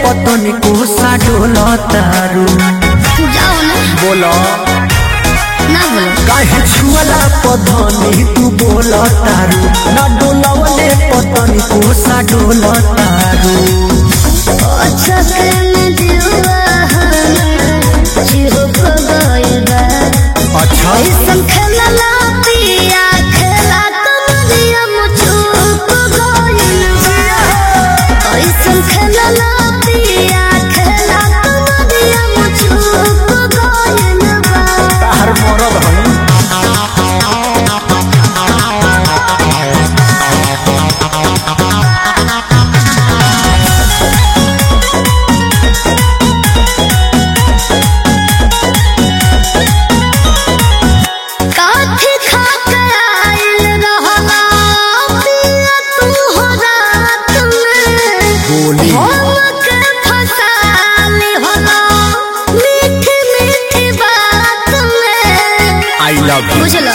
पतन को साडोल तारू जाओ ना बोलो ना बोलो काहे छुअला पधनी तू बोल तारू ना डोलवले पतन को साडोल तारू अच्छा करने दिलवा चिहो को गइबा अच्छा ऐसन खेलला पिया खेला कमरिया मुचुप गइबा ऐसन खेलला पिया खेला कमरिया मुचुप गइबा तार मरद हई काठी खा के आइल रहला पिया तू हो रात में बोली हमके फसाली होला मीठी मीठी बात में आई लव यू बुझलो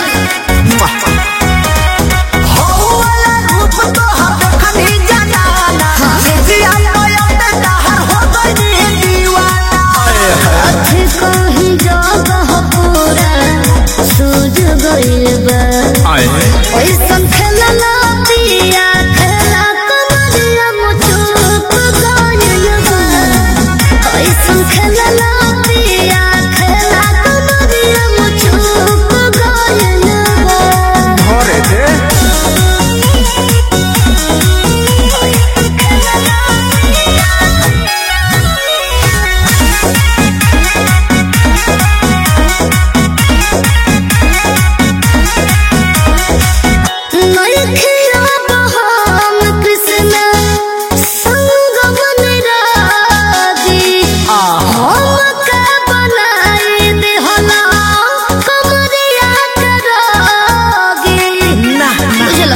अथी कहीं जगह पूरा सूझ गइल बा ऐसन खेलला पिया खेला कमरिया मुचुप गइल बा ऐसन खेलला पिया खेला कमरिया मुचुप गइल बा नइखिया बहाम कृष्ण संग मन रागी हमके बनाई देहला कमरिया के रागी बुझलो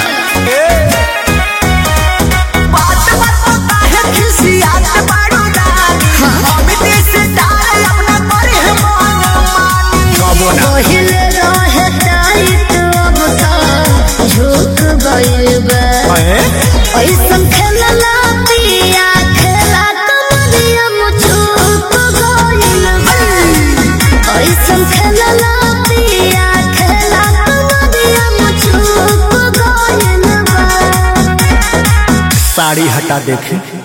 पहिले रहे टाइट अब त झुक गइल बा ऐसन खेलला पिया खेला कमरिया मुचुप गइल बा ऐसन खेलला पिया खेला कमरिया मुचुप गइल बा साड़ी हटा देखे